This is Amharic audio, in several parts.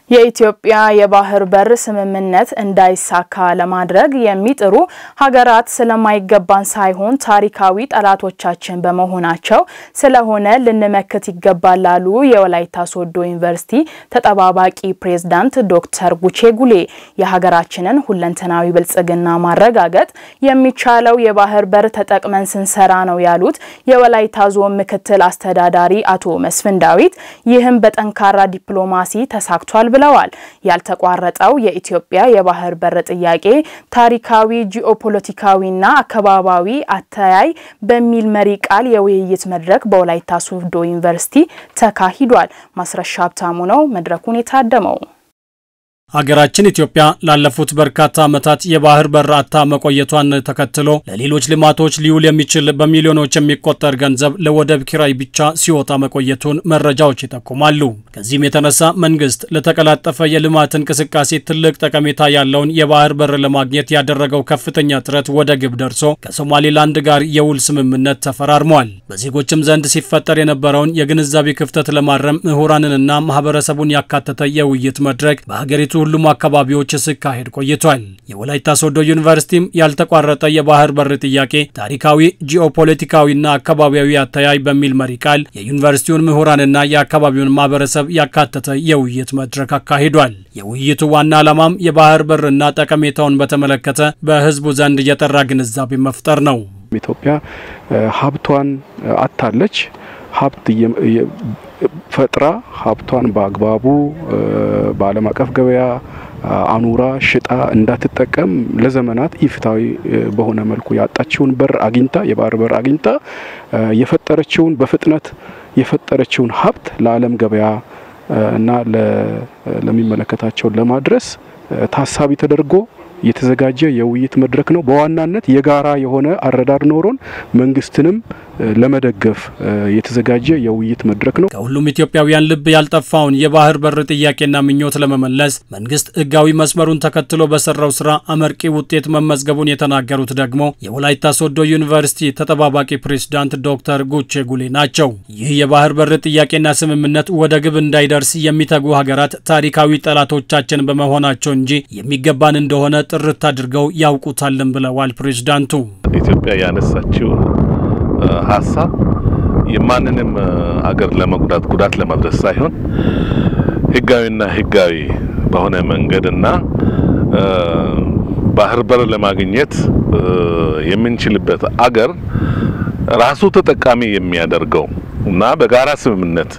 የኢትዮጵያ የባህር በር ስምምነት እንዳይሳካ ለማድረግ የሚጥሩ ሀገራት ስለማይገባን ሳይሆን ታሪካዊ ጠላቶቻችን በመሆናቸው ስለሆነ ልንመክት ይገባል ላሉ የወላይታ ሶዶ ዩኒቨርሲቲ ተጠባባቂ ፕሬዝዳንት ዶክተር ጉቼ ጉሌ የሀገራችንን ሁለንተናዊ ብልጽግና ማረጋገጥ የሚቻለው የባህር በር ተጠቅመን ስንሰራ ነው ያሉት የወላይታ ዞን ምክትል አስተዳዳሪ አቶ መስፍን ዳዊት ይህም በጠንካራ ዲፕሎማሲ ተሳክቷል ብለዋል። ያልተቋረጠው የኢትዮጵያ የባህር በር ጥያቄ ታሪካዊ፣ ጂኦፖለቲካዊና አካባቢያዊ አተያይ በሚል መሪ ቃል የውይይት መድረክ በወላይታ ሶዶ ዩኒቨርሲቲ ተካሂዷል። ማስረሻ ሀብታሙ ነው መድረኩን የታደመው። ሀገራችን ኢትዮጵያ ላለፉት በርካታ ዓመታት የባህር በር አጥታ መቆየቷን ተከትሎ ለሌሎች ልማቶች ሊውል የሚችል በሚሊዮኖች የሚቆጠር ገንዘብ ለወደብ ኪራይ ብቻ ሲወጣ መቆየቱን መረጃዎች ይጠቁማሉ። ከዚህም የተነሳ መንግስት ለተቀላጠፈ የልማት እንቅስቃሴ ትልቅ ጠቀሜታ ያለውን የባህር በር ለማግኘት ያደረገው ከፍተኛ ጥረት ወደ ግብ ደርሶ ከሶማሌላንድ ጋር የውል ስምምነት ተፈራርሟል። በዜጎችም ዘንድ ሲፈጠር የነበረውን የግንዛቤ ክፍተት ለማረም ምሁራንንና ማህበረሰቡን ያካተተ የውይይት መድረክ በሀገሪቱ ሁሉም አካባቢዎች ሲካሄድ ቆይቷል። የወላይታ ሶዶ ዩኒቨርሲቲም ያልተቋረጠ የባህር በር ጥያቄ ታሪካዊ፣ ጂኦፖለቲካዊና አካባቢያዊ አተያይ በሚል መሪ ቃል የዩኒቨርሲቲውን ምሁራንና የአካባቢውን ማህበረሰብ ያካተተ የውይይት መድረክ አካሂዷል። የውይይቱ ዋና ዓላማም የባህር በርና ጠቀሜታውን በተመለከተ በህዝቡ ዘንድ የጠራ ግንዛቤ መፍጠር ነው። ኢትዮጵያ ሀብቷን አታለች። ሀብት ፈጥራ ሀብቷን በአግባቡ በዓለም አቀፍ ገበያ አኑራ ሽጣ እንዳትጠቀም ለዘመናት ኢፍታዊ በሆነ መልኩ ያጣችውን በር አግኝታ የባህር በር አግኝታ የፈጠረችውን በፍጥነት የፈጠረችውን ሀብት ለዓለም ገበያ እና ለሚመለከታቸው ለማድረስ ታሳቢ ተደርጎ የተዘጋጀ የውይይት መድረክ ነው። በዋናነት የጋራ የሆነ አረዳድ ኖሮን መንግስትንም ለመደገፍ የተዘጋጀ የውይይት መድረክ ነው። ከሁሉም ኢትዮጵያውያን ልብ ያልጠፋውን የባህር በር ጥያቄና ምኞት ለመመለስ መንግስት ህጋዊ መስመሩን ተከትሎ በሰራው ስራ አመርቂ ውጤት መመዝገቡን የተናገሩት ደግሞ የወላይታ ሶዶ ዩኒቨርሲቲ ተጠባባቂ ፕሬዝዳንት ዶክተር ጉቼ ጉሌ ናቸው። ይህ የባህር በር ጥያቄና ስምምነት ወደ ግብ እንዳይደርስ የሚተጉ ሀገራት ታሪካዊ ጠላቶቻችን በመሆናቸው እንጂ የሚገባን እንደሆነ ጥርት አድርገው ያውቁታልን ብለዋል ፕሬዝዳንቱ። ኢትዮጵያ ያነሳችው ሀሳብ የማንንም አገር ለመጉዳት ጉዳት ለማድረስ ሳይሆን ህጋዊና ህጋዊ በሆነ መንገድና ባህር በር ለማግኘት የምንችልበት አገር ራሱ ተጠቃሚ የሚያደርገው እና በጋራ ስምምነት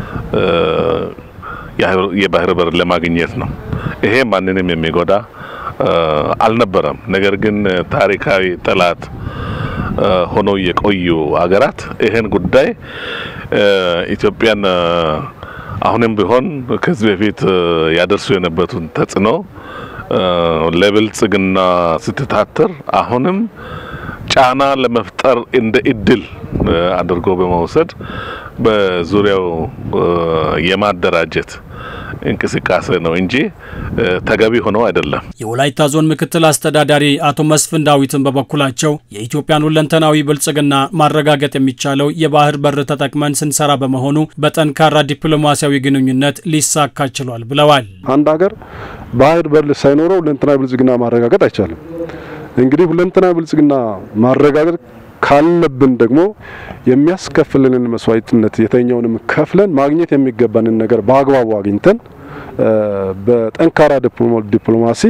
የባህር በር ለማግኘት ነው። ይሄ ማንንም የሚጎዳ አልነበረም። ነገር ግን ታሪካዊ ጠላት ሆነው የቆዩ ሀገራት ይህን ጉዳይ ኢትዮጵያን አሁንም ቢሆን ከዚህ በፊት ያደርሱ የነበሩትን ተጽዕኖ ለብልጽግና ስትታትር አሁንም ጫና ለመፍጠር እንደ እድል አድርጎ በመውሰድ በዙሪያው የማደራጀት እንቅስቃሴ ነው እንጂ ተገቢ ሆኖ አይደለም። የወላይታ ዞን ምክትል አስተዳዳሪ አቶ መስፍን ዳዊትን በበኩላቸው የኢትዮጵያን ሁለንተናዊ ብልጽግና ማረጋገጥ የሚቻለው የባህር በር ተጠቅመን ስንሰራ በመሆኑ በጠንካራ ዲፕሎማሲያዊ ግንኙነት ሊሳካ ችሏል ብለዋል። አንድ ሀገር ባህር በር ሳይኖረው ሁለንተናዊ ብልጽግና ማረጋገጥ አይቻልም። እንግዲህ ሁለንተናዊ ብልጽግና ማረጋገጥ ካለብን ደግሞ የሚያስከፍልንን መስዋዕትነት የተኛውንም ከፍለን ማግኘት የሚገባንን ነገር በአግባቡ አግኝተን በጠንካራ ዲፕሎማሲ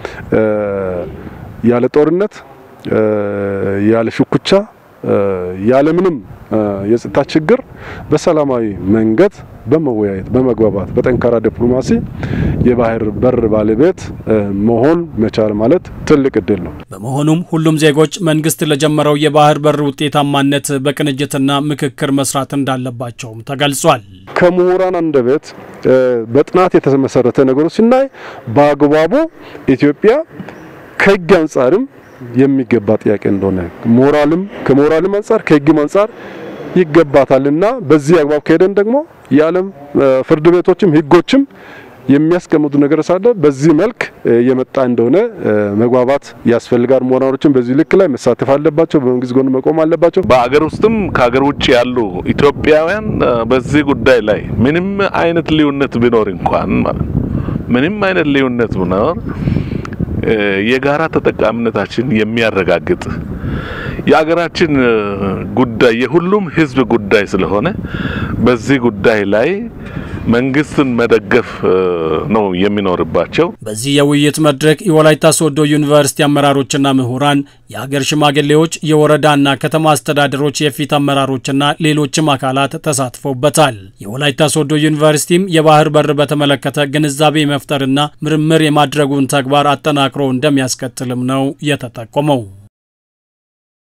ያለ ጦርነት፣ ያለ ሽኩቻ፣ ያለምንም የጸጥታ ችግር በሰላማዊ መንገድ በመወያየት በመግባባት በጠንካራ ዲፕሎማሲ የባህር በር ባለቤት መሆን መቻል ማለት ትልቅ እድል ነው። በመሆኑም ሁሉም ዜጎች መንግስት ለጀመረው የባህር በር ውጤታማነት በቅንጅትና ምክክር መስራት እንዳለባቸውም ተገልጿል። ከምሁራን አንደበት በጥናት የተመሰረተ ነገሮች ስናይ በአግባቡ ኢትዮጵያ ከህግ አንጻርም የሚገባ ጥያቄ እንደሆነ ሞራልም ከሞራልም አንጻር ከህግም አንጻር ይገባታልና በዚህ አግባብ ከሄደን ደግሞ የዓለም ፍርድ ቤቶችም ህጎችም የሚያስቀምጡ ነገር ሳለ በዚህ መልክ የመጣ እንደሆነ መግባባት ያስፈልጋል። ምሁራኖችም በዚህ ልክ ላይ መሳተፍ አለባቸው። በመንግስት ጎን መቆም አለባቸው። በአገር ውስጥም ከሀገር ውጭ ያሉ ኢትዮጵያውያን በዚህ ጉዳይ ላይ ምንም አይነት ልዩነት ቢኖር እንኳን ማለት ምንም አይነት ልዩነት ብኖር የጋራ ተጠቃሚነታችን የሚያረጋግጥ የሀገራችን ጉዳይ የሁሉም ሕዝብ ጉዳይ ስለሆነ በዚህ ጉዳይ ላይ መንግስትን መደገፍ ነው የሚኖርባቸው። በዚህ የውይይት መድረክ የወላይታ ሶዶ ዩኒቨርሲቲ አመራሮችና ምሁራን፣ የሀገር ሽማግሌዎች፣ የወረዳና ከተማ አስተዳደሮች የፊት አመራሮችና ሌሎችም አካላት ተሳትፈውበታል። የወላይታ ሶዶ ዩኒቨርሲቲም የባህር በር በተመለከተ ግንዛቤ መፍጠርና ምርምር የማድረጉን ተግባር አጠናክሮ እንደሚያስቀጥልም ነው የተጠቆመው።